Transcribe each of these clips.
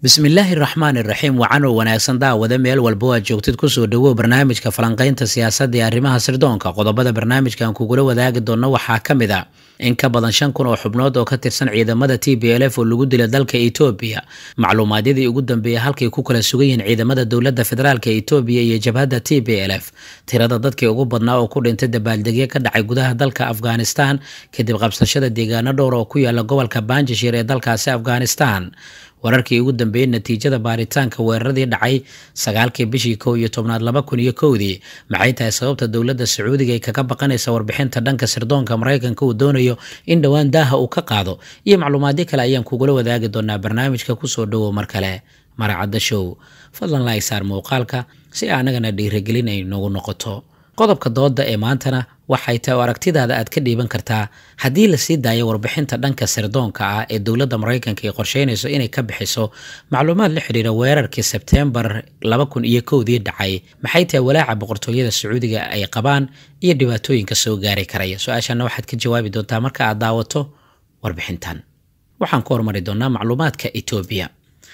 bismillaahi raxmaan iraxiim wacan oo wanaagsan daawada meel walba oo aad joogtid kusoo dhawow barnaamijka falanqaynta siyaasadda ee arrimaha sirdoonka qodobada barnaamijkan kugula wadaagi doona waxaa ka mid a in ka badan shan kun oo xubnood oo ka tirsan ciidamada t b l f oo lagu dila dalka etoobiya macluumaadyadii ugu dambeeyey halkay ku kala sugan yihiin ciidamada dowladda federaalk etoobiya iyo jabhadda t b l f tirada dadkii ugu badnaa oo ku dhintay dabaaldegyo ka dhacay gudaha dalka afghanistan kadib qabsashada deegaano dhowr oo ku yaala gobolka banjashir ee dalkaasi afghanistan wararkii ugu dambeeyey natiijada baaritaanka weeraradii dhacay sagaalkii bishii kow iyo tobnaad laba kun iyo kowdii maxay tahay sababta dowladda sacuudiga ay kaga baqanaysa warbixinta dhanka sirdoonka maraykanka uu doonayo in dhowaan daaha uu ka qaado iyo macluumaadyo kale ayaan kugula wadaagi doonaa barnaamijka kusoo dhowow mar kale maracadda show fadlan laig saar muuqaalka si anagana dhiiragelin ay noogu noqoto qodobka dooda ee maantana waxay tahay oo aragtidaada aad ka dhiiban kartaa haddii lasii daayo warbixinta dhanka sirdoonka ah ee dowladda maraykanka ay qorsheynayso inay ka bixiso macluumaad la xidhiira weerarkii sebteembar laba kun iyo kowdii dhacay maxay tahay walaaca boqortooyada sacuudiga ay qabaan iyo dhibaatooyinka soo gaari karaya su-aashana waxaad ka jawaabi doontaa marka aad daawato warbixintan waxaan ku hormari doonaa macluumaadka etoobiya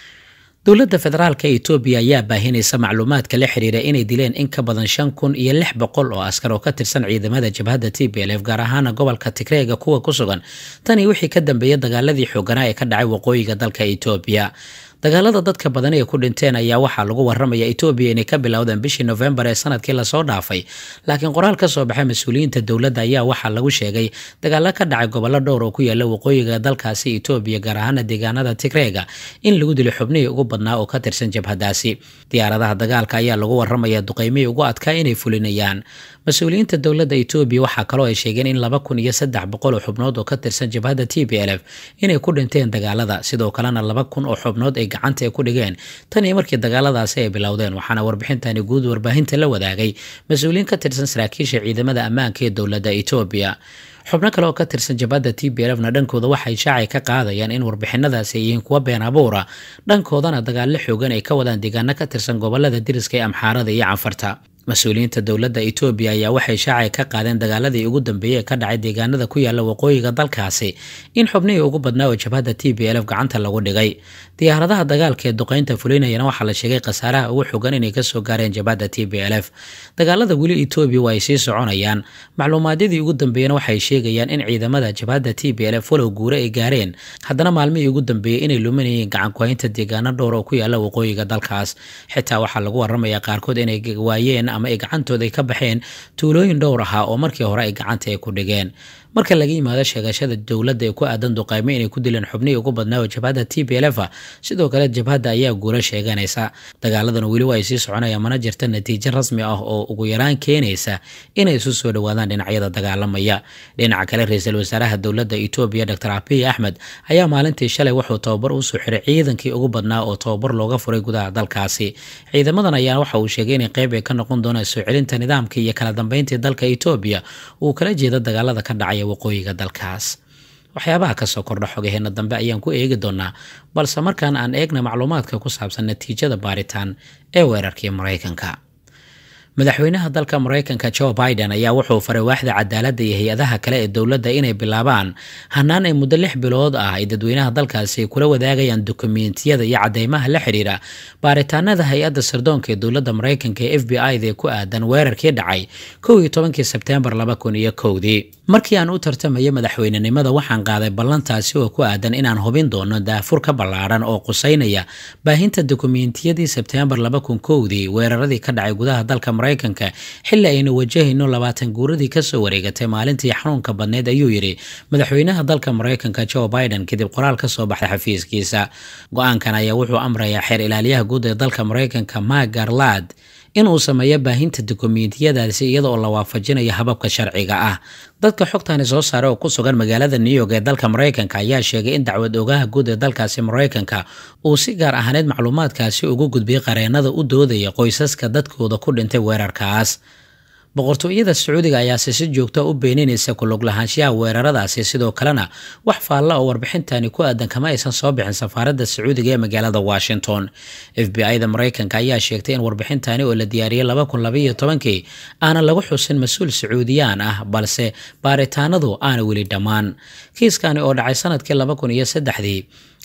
dowladda federaalka etoobiya ayaa baahinaysa macluumaadka la xiriira inay dileen in ka badan shan kun iyo lix boqol oo askar oo ka tirsan ciidamada jabhadda t b l f gaar ahaana gobolka tigreega kuwa ku sugan tanii wixii ka dambeeyay dagaaladii xooganaa ee ka dhacay waqooyiga dalka etoobiya dagaalada dadka badan ee ku dhinteen ayaa waxaa lagu waramaya etoobiya inay ka bilowdeen bishii nofembar ee sanadkii lasoo dhaafay laakiin qoraal ka soo baxay mas-uuliyiinta dowladda ayaa waxaa lagu sheegay dagaalo ka dhacay gobollo dhowr oo ku yaala waqooyiga dalkaasi etoobiya gaar ahaana deegaanada tigreega in lagu dilay xubnihii ugu badnaa oo ka tirsan jabhadaasi diyaaradaha dagaalka ayaa lagu waramaya duqeymihii ugu adkaa inay fulinayaan mas-uuliyiinta dowladda etoobiya waxaa kaloo ay sheegeen in laba kun iyo saddex boqol oo xubnood oo ka tirsan jabhadda t b l f inay ku dhinteen dagaalada sidoo kalena laba kun oo xubnood ay gacanta ay ku dhigeen tan iyo markii dagaaladaasi ay bilowdeen waxaana warbixintani guud warbaahinta la wadaagay mas-uuliyiin ka tirsan saraakiisha ciidamada ammaanka ee dowladda etoobiya xubno kale oo ka tirsan jabhadda t b lfna dhankooda waxay shaacay ka qaadayaan in warbixinadaasi ay yihiin kuwa been abuura dhankoodana dagaallo xoogan ay ka wadaan deegaano ka tirsan gobolada diriska ee amxaarada iyo canfarta mas-uuliyiinta dowladda etoobiya ayaa waxay shaacay ka qaadeen dagaaladii ugu dambeeyey ee ka dhacay deegaanada ku yaala waqooyiga dalkaasi in xubnihii ugu badnaa oo jabhadda t b l f gacanta lagu dhigay diyaaradaha dagaalka ee duqeynta fulinayana waxaa la sheegay khasaaraha ugu xogan inay kasoo gaareen jabhadda t b l f dagaalada weli etoobiya waa ay sii soconayaan macluumaadyadii ugu dambeeyena waxay sheegayaan in ciidamada jabhadda t b l f walow guure ay gaareen haddana maalmihii ugu dambeeyey inay luminayeen gacankuhaynta deegaano dhowr oo ku yaala waqooyiga dalkaas xitaa waxaa lagu waramayaa qaarkood inay waayeen ama ay gacantooda ay ka baxeen tuulooyin dhowr ahaa oo markii hore ay gacanta ay ku dhigeen marka laga yimaado sheegashada dowladda ee ku aadan duqaymo inay ku dileen xubnihii ugu badnaa oo jabhadda t b l f sidoo kale jabhadda ayaa guula sheeganaysa dagaaladan weli waa ay sii soconayaan mana jirta natiijo rasmi ah oo ugu yaraan keenaysa inay isu soo dhowaadaan dhinacyada dagaalamaya dhinaca kale ra-iisul wasaaraha dowladda etoobiya dor abiy axmed ayaa maalintii shalay wuxuu tababar usoo xiray ciidankii ugu badnaa oo tababar looga furay gudaha dalkaasi ciidamadan ayaa waxa uu sheegay inay qeyb ay ka noqon doonaan soo celinta nidaamka iyo kala dambeyntii dalka etoobiya uu kala jeeda dagaalada ka dhacaya waqooyiga dalkaas waxyaabaha kasoo kordha xogaheena dambe ayaan ku eegi doonaa balse markaan aan eegna macluumaadka ku saabsan natiijada baaritaan ee weerarkii maraykanka madaxweynaha dalka maraykanka joe biden ayaa wuxuu faray waaxda cadaaladda iyo hay-adaha kale ee dowladda inay bilaabaan hanaan ay muddo lix bilood ah ay dadweynaha dalkaasi kula wadaagayaan dukumentiyada iyo cadeymaha la xidhiira baaritaanada hay-adda sirdoonka ee dowladda maraykanka ee f b i da ku aadan weerarkii dhacay kow iyo tobankii sebteembar laba kun iyo kowdii markii aan u tartamayo madaxweynenimada waxaan qaaday ballantaasi oo ku aadan inaan hubin doono daafur ka ballaaran oo quseynaya baahinta dukumentiyadii sebteembar laba kun kowdii weeraradii ka dhacay gudaha dalka maraykanka xilli aynu wajahayno labaatan guuradii kasoo wareegatay maalintii xanuunka badneyd ayuu yidhi madaxweynaha dalka maraykanka joe biden kadib qoraal ka soo baxday xafiiskiisa go-aankan ayaa wuxuu amrayaa xeer ilaaliyaha guud ee dalka maraykanka mak garlad inuu sameeyo baahinta dukumentiyadaasi iyada oo la waafajinayo hababka sharciga ah dadka xogtani soo saaray oo ku sugan magaalada new york ee dalka maraykanka ayaa sheegay in dacwad ogaha guud ee dalkaasi maraykanka uu si gaar ahaaneed macluumaadkaasi ugu gudbiyey qareenada u doodaya qoysaska dadkooda ku dhintay weerarkaas boqortooyada sacuudiga ayaase si joogta u beeninaysa kulug lahaanshiyaha weeraradaasi sidoo kalena wax faalla oo warbixintani ku aadan kama aysan soo bixin safaaradda sacuudiga ee magaalada washington f b i da maraykanka ayaa sheegtay in warbixintani oo la diyaariyey laba kun labaiyo tobankii aanan lagu xusin mas-uul sacuudiyaan ah balse baaritaanadu aana weli dhammaan kiiskani oo dhacay sanadkii laba kun iyo saddexdii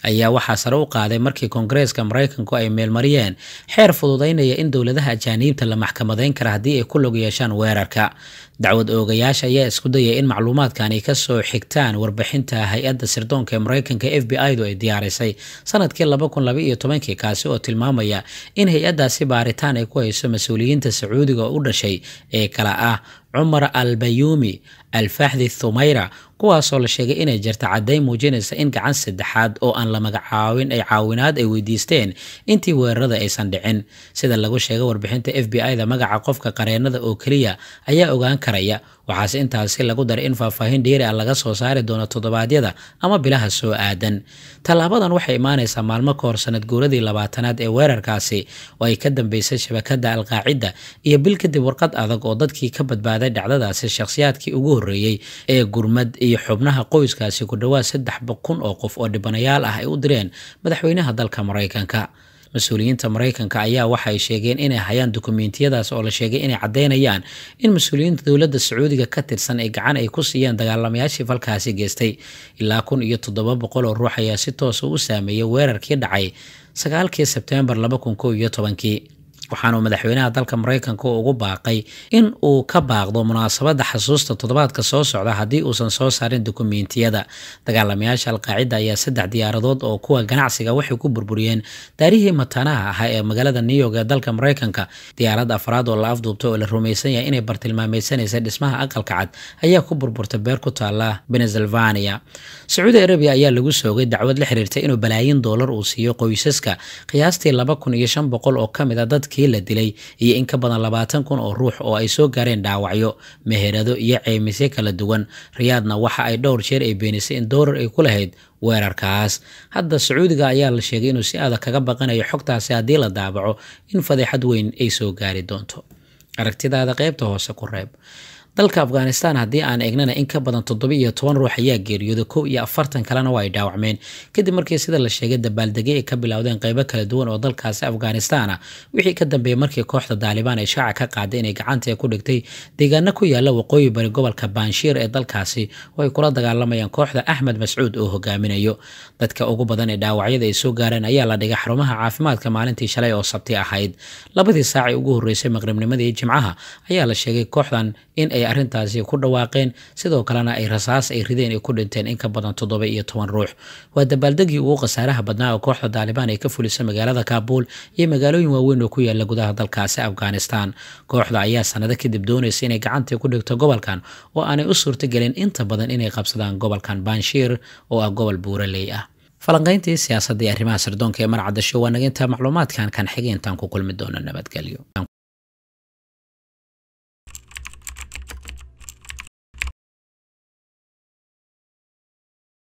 ayaa waxaa sare u qaaday markii koongareeska maraykanku ay meelmariyeen xeer fududaynaya in dowladaha ajaaniibta la maxkamadeyn kara haddii ay ku log yeeshaan weerarka dacwad oogayaasha ayaa isku dayay in macluumaadkan ay kasoo xigtaan warbixinta hay-adda sirdoonka ee maraykanka f b i du ay diyaarisay sanadkii laba kun laba iyo tobankii kaasi oo tilmaamaya in hay-addaasi baaritaan ay ku hayso mas-uuliyiinta sacuudiga oo u dhashay ee kala ah cumar al bayuumi alfaxdi thumayra kuwaasoo la sheegay inay jirta caddayn muujinaysa in gacan saddexaad oo aan la magacaawin ay caawinaad ay weydiisteen intii weerarada aysan dhicin sida lagu sheegay warbixinta f b i da magaca qofka qareenada oo keliya ayaa ogaan karaya waxaase intaasi lagu daray in faahfaahin dheeri ah laga soo saari doono toddobaadyada ama bilaha soo aadan tallaabadan waxay imaanaysaa maalmo ka hor sanad guuradii labaatanaad ee weerarkaasi oo ay ka dambeysay shabakadda alqaacida iyo bil kadib warqad adag oo dadkii ka badbaaday dhacdadaasi shakhsiyaadkii ugu horreeyey ee gurmad iyo xubnaha qoyskaasi ku dhowaad saddex kun oo qof oo dhibanayaal ah ay u direen madaxweynaha dalka maraykanka mas-uuliyiinta maraykanka ayaa waxay sheegeen inay hayaan dukumeentiyadaas oo la sheegay inay caddeynayaan in mas-uuliyiinta dowladda sacuudiga ka tirsan ay gacan ay ku siiyeen dagaalamayaashii falkaasi geystay ilaa kun iyo toddoba boqol oo ruux ayaa si toosa u saameeyay weerarkii dhacay sagaalkii sebteembar laba kun kow iyo tobankii waxaanuu madaxweynaha dalka maraykanka ugu baaqay in uu ka baaqdo munaasabadda xasuusta toddobaadka soo socda haddii uusan soo saarin dukumeentiyada dagaalamayaasha alqaacida ayaa saddex diyaaradood oo kuwa ganacsiga waxay ku burburiyeen daarihii mataanaha ahaa ee magaalada new york ee dalka maraykanka diyaarad afraad oo la afduubtay oo la rumaysan yahay inay bartilmaameydsanaysa dhismaha aqalka cad ayaa ku burburtay beer ku taala pennsylvania sacuudi arabiya ayaa lagu soogay dacwad la xiriirta inuu balaayin doolar uu siiyo qoysaska qiyaastii laba kun iyo shan boqol oo ka mid a dadkii la dilay iyo in ka badan labaatan kun oo ruux oo ay soo gaareen dhaawacyo meherado iyo ceymisyo kala duwan riyaadna waxa ay dhowr jeer ay beenisay in doolar ay ku lahayd weerarkaas hadda sacuudiga ayaa la sheegay inuu si adag kaga baqanayo xogtaasi haddii la daabaco in fadeexad weyn ay soo gaari doonto aragtidaada qaybta hoose ku reeb dalka afghanistan haddii aan eegnana in ka badan toddoba iyo toban ruux ayaa geeriyooday kow iyo afartan kalena waa ay dhaawacmeen kadib markii sida la sheegay dabaaldegyo ay ka bilowdeen qeybo kala duwan oo dalkaasi afghanistan ah wixii ka dambeeyey markii kooxda daalibaan ay shaaca ka qaaday inay gacanta ku dhigtay deegaano ku yaala waqooyi bari gobolka banshiir ee dalkaasi oo ay kula dagaalamayaan kooxda axmed mascuud oo hogaaminayo dadka ugu badan ee dhaawacyada ay soo gaareen ayaa la dhigay xarumaha caafimaadka maalintii shalay oo sabti ahayd labadii saacii ugu horreysay maqribnimadii jimcaha ayaa la sheegay kooxdan in ay arrintaasi ku dhawaaqeen sidoo kalena ay rasaas ay rideen ay ku dhinteen in ka badan toddoba iyo toban ruux waa dabaaldegii ugu khasaaraha badnaa oo kooxda daalibaan ay ka fulisay magaalada kaabuul iyo magaalooyin waaweyn oo ku yaala gudaha dalkaasi afghanistan kooxda ayaa sanado kadib doonaysa inay gacantii ku dhigto gobolkan oo aanay u suurtagelin inta badan inay qabsadaan gobolkan banshiir oo ah gobol buuraley ah falanqayntii siyaasadda iyo arrimaha sirdoonka ee marcadasho waa naga intaa macluumaadkan kan xigay intaan ku kulmi doono nabadgelyo